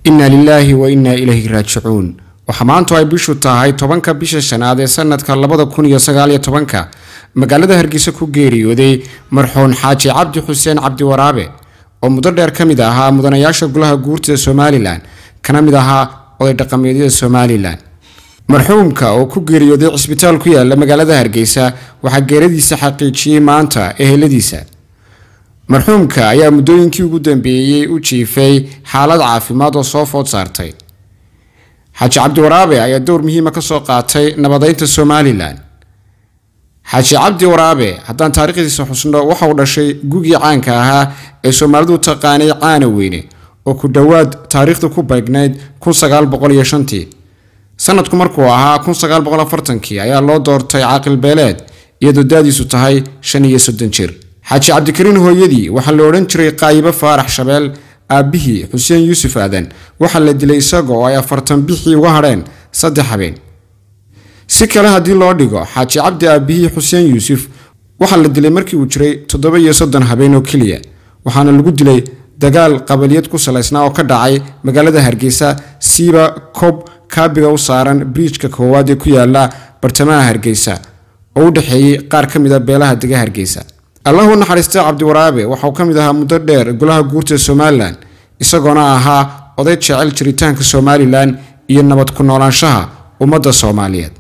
inna lilaahi wa innaa ilayhi raajicuun waxaa maantu ay bishu tahay tobanka bisha shanaad ee sanadka labada kun iyo sagaaliyo tobanka magaalada hargeysa ku geeriyooday marxuun xaaji cabdi xuseen cabdi waraabe oo muddo dheer ka mid ahaa mudanayaasha golaha guurtida somalilan kana mid ahaa oday dhaqameedyada somalilan marxuumka oo ku geeriyooday cisbitaal ku yaala magaalada hargeysa waxaa geeradiisa xaqiijiyey maanta eheladiisa marxuumka ayaa muddooyinkii ugu dambeeyey u jiifay xaalad caafimaad oo soo food saartay xaaji cabdi waraabe ayaa dowr muhiima ka soo qaatay nabadeynta somalilan xaaji cabdi waraabe haddaan taariikhdiisa xusno waxa uu dhashay gugii caanka ahaa ee soomaalidu taqaanay caana weyne oo ku dhowaad taariikhda ku beegnayd tii sanadku markuu ahaa kii ayaa loo doortay caaqil beeleed iyadoo daadiisu tahay shan iyo soddon jir xaaji cabdikariin hooyadii waxaa la odhan jiray qaayibo faarax shabeel aabbihii xuseen yuusuf aadan waxaa la dilay isaga oo ay afartan bixii uga hadheen saddex habeen si kale haddii loo dhigo xaaji cabdi aabbihii xuseen yuusuf waxaa la dilay markii uu jiray toddoba iyo soddon habeen oo keliya waxaana lagu dilay dagaal qabaliyad ku salaysnaa oo ka dhacay magaalada hargeysa siiba kob kaabiga u saaran briijka koowaad ee ku yaala bartamaha hargeysa oo u dhexeeyey qaar ka mid a beelaha dega hargeysa allahu naxariista cabdiwaraabe waxauu ka mid ahaa muddo dheer golaha guurta somalilan isagoona ahaa oday jecel jiritaanka somalilan iyo nabad ku noolaanshaha ummadda soomaaliyeed